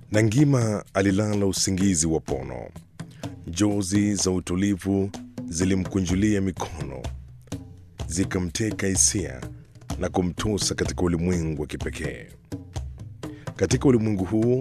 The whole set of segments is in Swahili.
Nangima alilala usingizi wa pono. Njozi za utulivu zilimkunjulia mikono, zikamteka hisia na kumtosa katika ulimwengu wa kipekee. Katika ulimwengu huu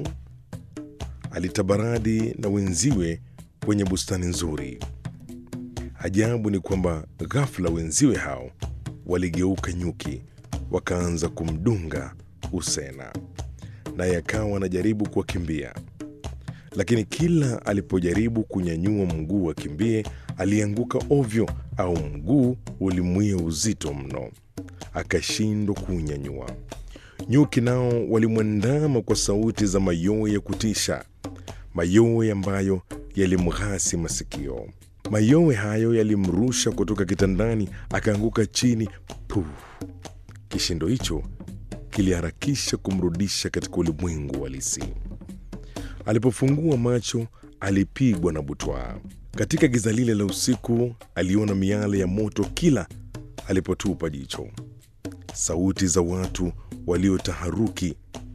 alitabaradi na wenziwe kwenye bustani nzuri. Ajabu ni kwamba ghafla wenziwe hao waligeuka nyuki, wakaanza kumdunga Usena, naye akawa anajaribu kuwakimbia, lakini kila alipojaribu kunyanyua mguu akimbie, alianguka ovyo, au mguu ulimwia uzito mno, akashindwa kuunyanyua. Nyuki nao walimwandama kwa sauti za mayowe ya kutisha, mayowe ambayo yalimghasi masikio. Mayowe hayo yalimrusha kutoka kitandani, akaanguka chini. Puh! Kishindo hicho kiliharakisha kumrudisha katika ulimwengu halisi. Alipofungua macho, alipigwa na butwaa. Katika giza lile la usiku, aliona miale ya moto kila alipotupa jicho. Sauti za watu waliotaharuki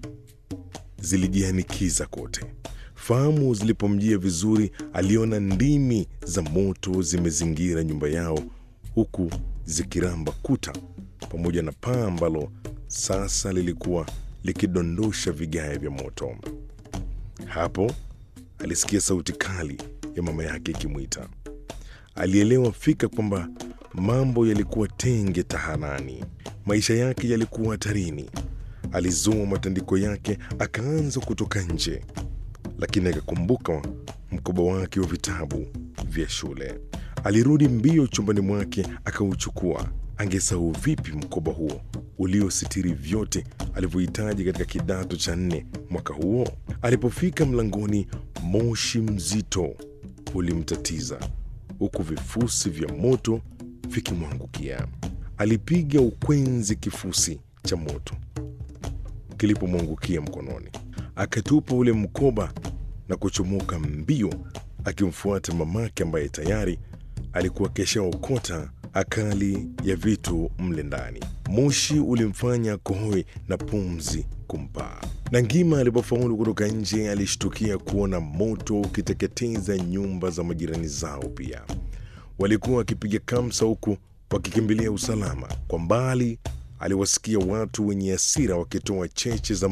zilijianikiza kote. Fahamu zilipomjia vizuri, aliona ndimi za moto zimezingira nyumba yao, huku zikiramba kuta pamoja na paa ambalo sasa lilikuwa likidondosha vigae vya moto. Hapo alisikia sauti kali ya mama yake ikimwita. Alielewa fika kwamba mambo yalikuwa tenge tahanani, maisha yake yalikuwa hatarini. Alizoa matandiko yake akaanza kutoka nje, lakini akakumbuka mkoba wake wa vitabu vya shule. Alirudi mbio chumbani mwake akauchukua. Angesahau vipi mkoba huo uliositiri vyote alivyohitaji katika kidato cha nne mwaka huo? Alipofika mlangoni, moshi mzito ulimtatiza huku vifusi vya moto vikimwangukia. Alipiga ukwenzi kifusi cha moto kilipomwangukia mkononi, akatupa ule mkoba na kuchomoka mbio, akimfuata mamake ambaye tayari alikuwa keshaokota akali ya vitu mle ndani. Moshi ulimfanya kohoe na pumzi kumpaa. Nangima alipofaulu kutoka nje, alishtukia kuona moto ukiteketeza nyumba za majirani zao. Pia walikuwa wakipiga kamsa huku wakikimbilia usalama. Kwa mbali aliwasikia watu wenye hasira wakitoa cheche za